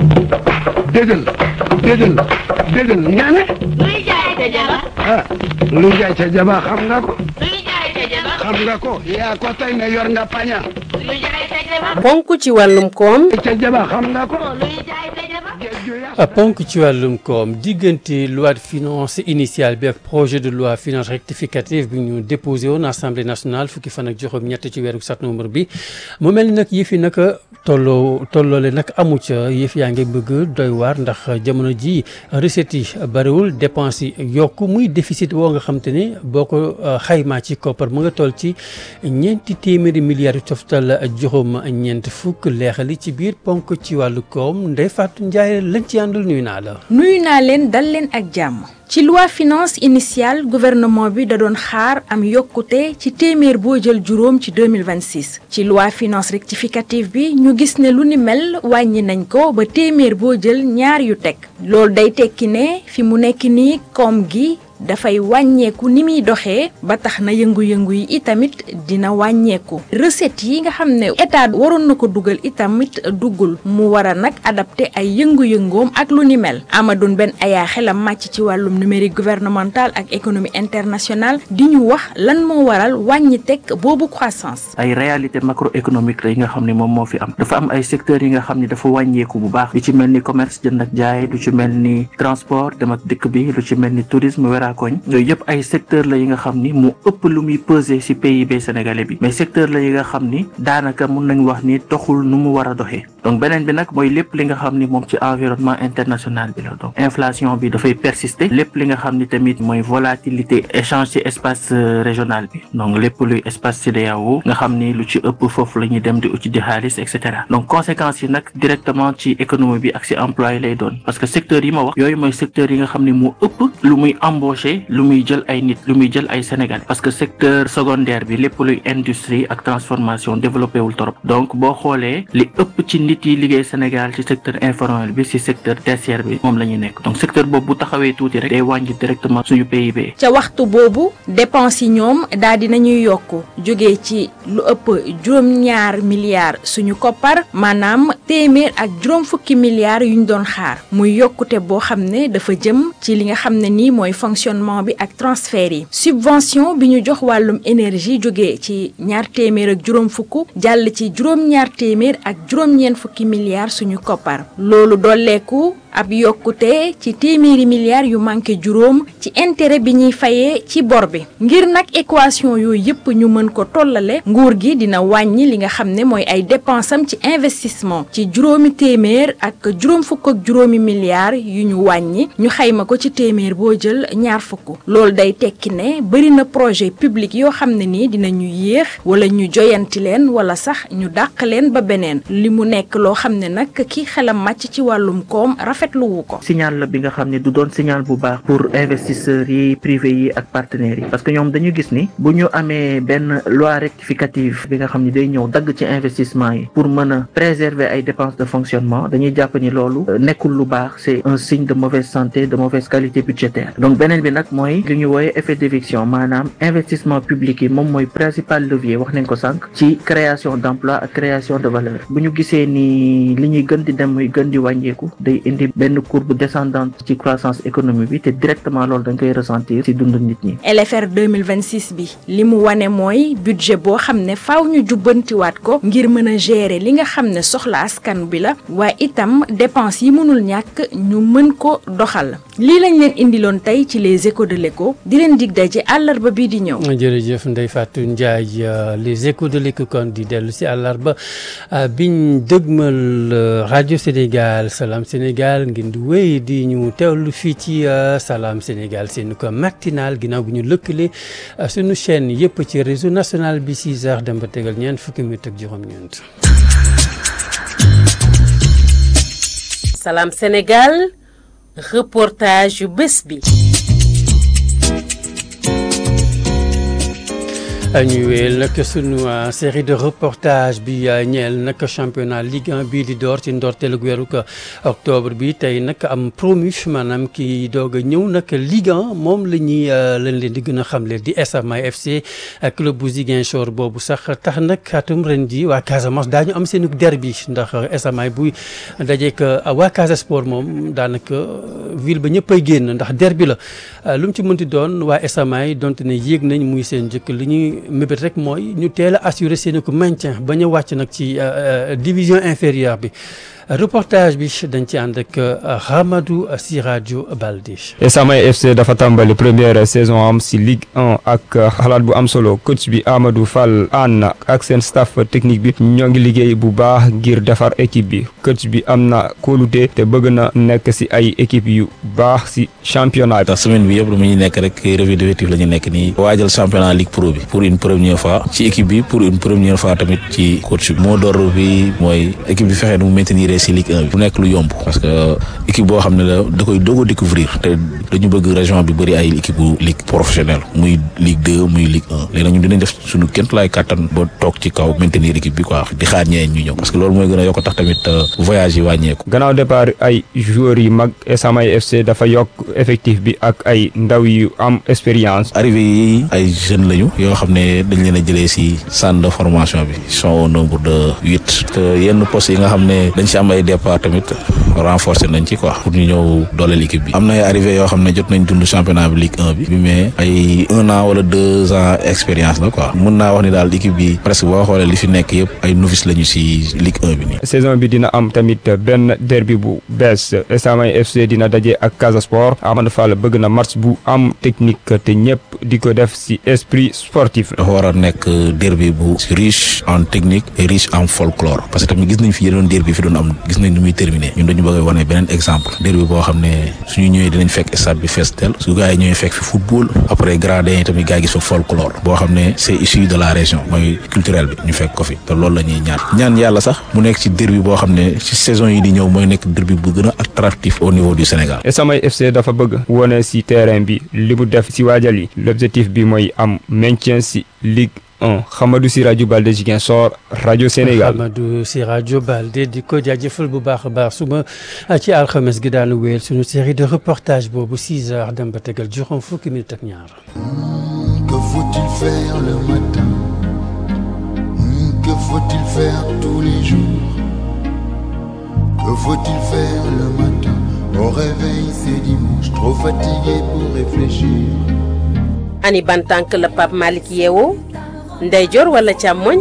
déggal déggal déggal nga ne luy jaay ca jaba ah lu jaay ca jaba xam nga ko luy jaay ca jaba xam nga ko yaa ko tey ne yor nga paña luy jaay ca jaba ponk ci wàllum koom ca jaba xam nga ko luy jaay ca jaba géej ju yàq ponk ci wàllum koom diggante loi de finance initiale bi ak projet de loi finance rectificative bi ñu déposé woon assemblée nationale fukki fan ak juróom ñett ci weeru septembre bi mu mel ni nag yëf yi nag tolloo tolloole nag amu ca yëf yaa ngi bëgg doy waar ndax jamono ji recettes yi bariwul dépenses yi yokk muy déficit woo nga xam te ne boo ko xaymaa ci koppar mu nga toll ci ñeenti téeméeri milliards yu toftal juróom ñeent fukk leexali ci biir ponk ci wàllu koom Ndeye Fatou Ndiaye lañ ci àndal nuyu naa la. nuyu naa leen dal leen ak jàmm ci loi finance initiale gouvernement bi da doon xaar am yokkute ci téeméer boo jël juróom ci 2026 ci loi finance rectificative bi ñu gis ne lu ni mel wàññi nañ ko ba téeméer boo jël ñaar yu teg loolu day tekki ne fi mu nekk nii koom gi dafay wàññeeku ni muy doxee ba tax na yëngu-yëngu yi itamit dina wàññeeku recettes yi nga xam ne état waroon na ko dugal itamit duggul mu war a nag adapté ay yëngu-yëngoom ak lu ni mel Amadou Ben Aya xelam màcc ci wàllum numérique gouvernemental ak économie internationale di ñu wax lan moo waral wàññi teg boobu croissance. ay réalité macroéconomique la yi nga xam ne moom moo fi am dafa am ay secteurs yi nga xam ne dafa wàññeeku bu baax lu ci mel ni commerce jënd ak jaay lu ci mel ni transport dem ak dikk bi lu ci mel ni tourisme wera koñ yooyu yëpp ay secteur la yi nga xam ni mu ëpp lu muy peser ci PIB sénégalais bi mais secteur la yi nga xam ni daanaka mun nañ wax ni doxul nu mu war a doxee donc beneen bi nag mooy lépp li nga xam ni moom ci environnement international bi la donc inflation bi dafay persister lépp li nga xam ni tamit mooy volatilité échange ci espace régional bi donc lépp luy espace CEDEAO nga xam ni lu ci ëpp foofu la ñuy dem di uti di xaalis et cetera donc conséquences yi nag directement ci économie bi ak ci emploi yi lay doon parce que secteur yi ma wax yooyu mooy secteur yi nga xam ni mu ëpp lu muy embauché lu muy jël ay nit lu muy jël ay Sénégalais parce que secteur secondaire bi lépp luy industrie ak transformation développé wul trop donc boo xoolee li ëpp ci nit yi liggéey Sénégal ci secteur informel bi ci secteur tertiaire bi moom la ñu nekk donc secteur boobu bu taxawee tuuti rek day wàññi directement suñu PIB. ca waxtu boobu dépenses yi ñoom daal di nañuy yokk jóge ci lu ëpp juróom-ñaar milliards suñu koppar maanaam téeméer ak juróom fukki milliards yu ñu doon xaar muy yokkute boo xam ne dafa jëm ci li nga xam ne nii mooy fonctionnement bi ak transfert yi subvention bi ñu jox wàllum énergie jóge ci ñaar téeméer ak juróom fukk jàll ci juróom-ñaar téeméer ak juróom-ñeent fukki milliards suñu koppar loolu dolleeku ab yokkute ci téeméeri milliards yu manqué juróom ci intérêt bi ñuy fayee ci bor bi ngir nag équation yooyu yëpp ñu mën ko tollale nguur gi dina wàññi li nga xam ne mooy ay dépensam ci investissement ci juróomi téeméer ak juróom fukk ak juróomi milliards yu ñu wàññi ñu xayma ko ci téeméer boo jël ñaar fukk loolu day tekki ne bëri na projet public yoo xam ne nii dinañu yéex wala ñu joyanti leen wala sax ñu dàq leen ba beneen li mu nekk loo xam ne nag ki xelam màcc ci wàllum koom rafetlu wu ko. signal la bi nga xam ne du doon signal bu baax pour investisseurs yi privé yi ak partenaires yi parce que ñoom dañu gis ni bu ñu amee benn loi rectificative bi nga xam ne day ñëw dagg ci investissement yi pour mën a préserver ay dépenses de fonctionnement dañuy jàpp ni loolu nekkul lu baax c'est un signe de mauvaise santé de mauvaise qualité budgétaire donc beneen bi nag mooy li ñu wooyee effet d'éviction maanaam investissement public yi moom mooy principal levier wax nañ ko sànq ci création d'emploi ak création de valeur bu ñu gisee ni li ñuy gën di dem muy gën di wàññeeku day indi benn courbe descendante ci croissance économique bi te directement loolu dañ koy ressentir ci dundu nit ñi. LFR 2026 bi li mu wane mooy budget boo xam ne faaw ñu jubbantiwaat ko ngir mën a gérer li nga xam ne soxla askan bi la waaye itam dépenses yi mënul ñàkk ñu mën ko doxal lii lañ leen indiloon tey ci les échos de l'écho di leen dig daje àllarba bii di ñëw. jërëjëf Ndeye Fatou Ndiaye les échos de l'écho kon di dellu si àllarba biñ dëgmal rajo Sénégal Salam Sénégal ngeen di wéy di ñu teewlu fii ci Salam Sénégal seen ko matinal ginnaaw bi ñu lëkkale suñu chaîne yëpp ci réseau national bi 6 heures dem ba tegal ñeent fukki minutes ak juróom-ñeent. Salam Sénégal reportage yu bés bi. ñu wéyal nag sunu série de reportage bi ñeel nag championnat Ligue 1 bii di door ci ndorteelu weeru octobre bi tey nag am promu maanaam ki doog a ñëw nag Ligue 1 moom la ñuy lañ leen di gën a xamle di SMA FC club bu Ziguinchor boobu sax tax nag atum ren ji waa Casamance daañu am seen derby ndax SMA buy dajeek waa Casa Sport moom daanaka ville ba ñëppay génn ndax derby la lu mu ci mënti doon waa SMA yi donte ne yéeg nañ muy seen njëkk li ñuy mébét rek mooy ñu teel a assurer seen ko maintien ba ñu wàcc nag ci division inférieure bi reportage bi dañ ci ànd ak Hamadou Siradio Balde. SMA FC dafa tàmbali première saison am si Ligue 1 ak xalaat bu am solo coach bi Amadou Fall ànd ak seen staff technique bi ñoo ngi liggéey bu baax ngir defar équipe bi coach bi am na kóolute te bëgg na nekk si ay équipe yu baax si championnat bi. ndax semaine bi yëpp lu muy nekk rek revue d'effectif la ñu nekk nii waajal championnat Ligue Pro bi pour une première fois ci équipe bi pour une première fois tamit ci coach bi moo door bi mooy équipe bi fexe nu mu maintenir si Ligue 1 bi bu nekk lu yomb parce que équipe boo xam ne la da koy doog a découvrir te dañu bëgg région bi bëri ay équipe bu ligue professionnelle muy Ligue 2 muy Ligue 1 léegi nag ñun dinañ def suñu kémt laay kàttan ba toog ci kaw maintenir équipe bi quoi di xaar ñeneen ñu ñëw parce que loolu mooy gën a yokk tax tamit voyage yi wàññeeku gannaaw départ ay joueurs yi mag SMA FC dafa yokk effectif bi ak ay ndaw yu am expérience arrivé yi ay jeunes lañu yoo xam ne dañ leen a jëlee si centre de formation bi ils sont au nombre de huit te yenn postes yi nga xam ne dañ si am ay départ tamit renforcer nañ ci quoi pour ñu ñëw dooleel équipe bi am na ay arrivé yoo xam ne jot nañ dund championnat bi Ligue 1 bi mais ay un an wala deux ans expérience la quoi mun naa wax ni daal équipe bi presque boo xoolee li fi nekk yëpp ay novice lañu si Ligue 1 bi nii. saison bi dina am tamit benn derby bu bees SMA FC dina daje ak Casa Sport Amadou Fall bëgg na match bu am technique te ñëpp di ko def si esprit sportif. dafa war a nekk derby bu riche en technique et riche en folklore parce que tamit gis nañ fi yeneen derby fi doon am gis nañ ni muy terminé ñun dañu bëgg a wane beneen exemple derby boo xam ne suñu ñëwee dinañ fekk stade bi fees tel su gars yi ñëwee fekk fi football après gradin yi tamit gars yi gis fa folklore boo xam ne c'est issu de la région mooy culturel bi ñu fekk ko fi te loolu la ñuy ñaan ñaan yàlla sax mu nekk ci derby boo xam ne ci saison yi di ñëw mooy nekk derby bu gën a attractif au niveau du Sénégal. SMA FC dafa bëgg wone si terrain bi li mu def si waajal yi l'objectif bi mooy am maintien si Ligue 1 Hamadou Siradio Balde Ziguinchor rajo Sénégal. Hamadou Siradio Balde di ko jaajëfal bu baax a baax suba ci alxames gi daanu wéyal suñu série de reportage boobu 6 heures dem ba tegal juróom fukki minute ak ñaar. Que faut-il faire le matin Que faut-il faire tous les jours Que faut-il faire le matin Au réveil c'est dimanche, trop fatigué pour réfléchir. ani ban tànk la Pape Malick yeewoo ndeyjoor wala càmmoñ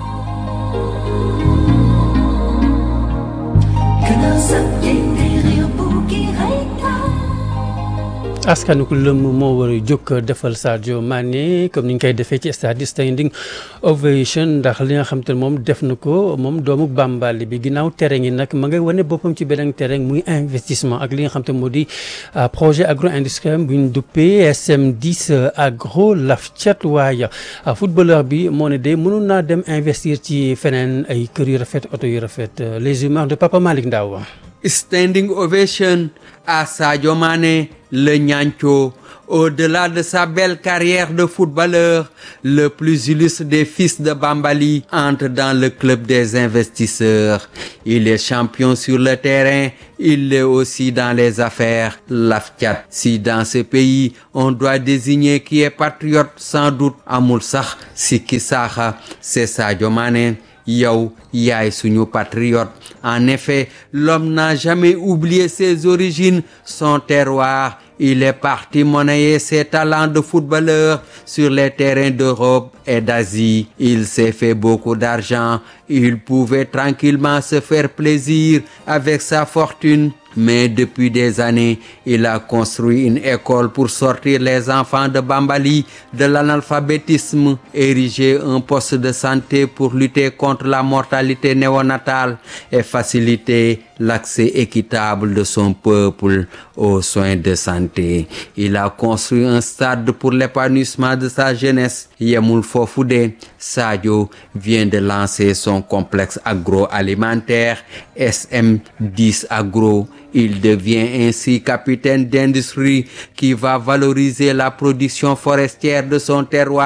askanu ko lëmm moo war a jóg defal Sadio Mané comme ni ñu koy defee ci stade standing ovation ndax li nga xam te ne moom def na ko moom doomu Bambali bi ginnaaw terrain yi nag ma ngay wane boppam ci beneen terrain muy investissement ak li nga xam te moo di projet agro industriel bu ñu duppee SM10 agro laf cat waaye footballeur bi moo ne de mënoon naa dem investir ci feneen ay kër yu rafet oto yu rafet les humeurs de Papa Malick Ndaw Standing ovation à Sadio Mané, le Niancho. Au-delà de sa belle carrière de footballeur, le plus illustre des fils de Bambali entre dans le club des investisseurs. Il est champion sur le terrain, il l'est aussi dans les affaires. L'AFCAT. Si dans ce pays, on doit désigner qui est patriote, sans doute Amoul Sakh, Siki Sakha, c'est Sadio Mané. yow yaay suñu patriote en effet l'homme n'a jamais oublié ses origines son terroir il est parti monnayer ses talents de footballeur sur les terrains d'Europe et d'Asie il s'est fait beaucoup d'argent il pouvait tranquillement se faire plaisir avec sa fortune mais depuis des années, il a construit une école pour sortir les enfants de Bambali de l'analphabétisme, ériger un poste de santé pour lutter contre la mortalité néonatale et faciliter l'accès équitable de son peuple aux soins de santé. Il a construit un stade pour l'épanouissement de sa jeunesse. Yemoul Fofoude, Sadio vient de lancer son complexe agroalimentaire SM10 Agro. Il devient ainsi capitaine d'industrie qui va valoriser la production forestière de son terroir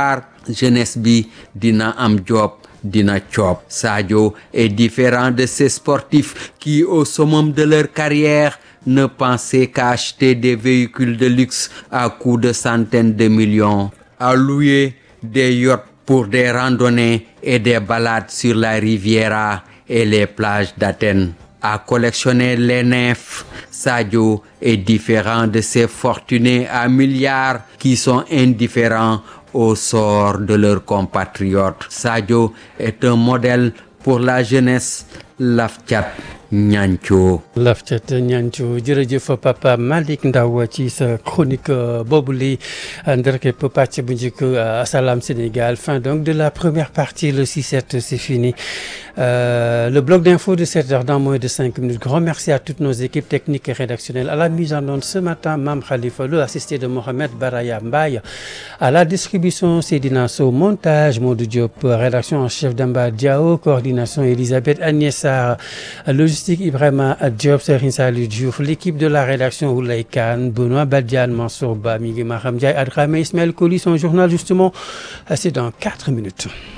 jeunesse bi dina am job dina coob Sadio est différent de ces sportifs qui au summum de leur carrière ne pensaient qu'à acheter des véhicules de luxe à coût de centaines de millions à louer des yachts pour des randonnées et des balades sur la Riviera et les plages d'Athènes à collectionner les nymphes Sadio est différent de ces fortunés à milliards qui sont indifférents au sort de leurs compatriotes Sadio est un modèle pour la jeunesse laf cat ñanco lafcat ñanco jërëjëf papa Malick Ndaw ci sa chronique boobu li nderkep pàcc bu njëkk Salam Sénégal fin donc de la première partie le 6-7 c'est fini euh, le bloc d'info de 7 heures dans moins de 5 minutes grand merci à toutes nos équipes techniques et rédactionnelles à la mise en onde ce matin Mame Khalifa Lo assisté de Mohamed Baraya Mbaye à la distribution Seydina Sow montage Modou Diop rédaction en chef Damba Diao coordination Elisabeth Agnès Sarr logistique Ibrahima Diop Serigne Saliou Diouf l'équipe de la rédaction Oulay Kane Benoît Badiane Mansour Ba mi ngi Maham Ndiaye Adramé Ismaël Coly son journal justement c'est dans 4 minutes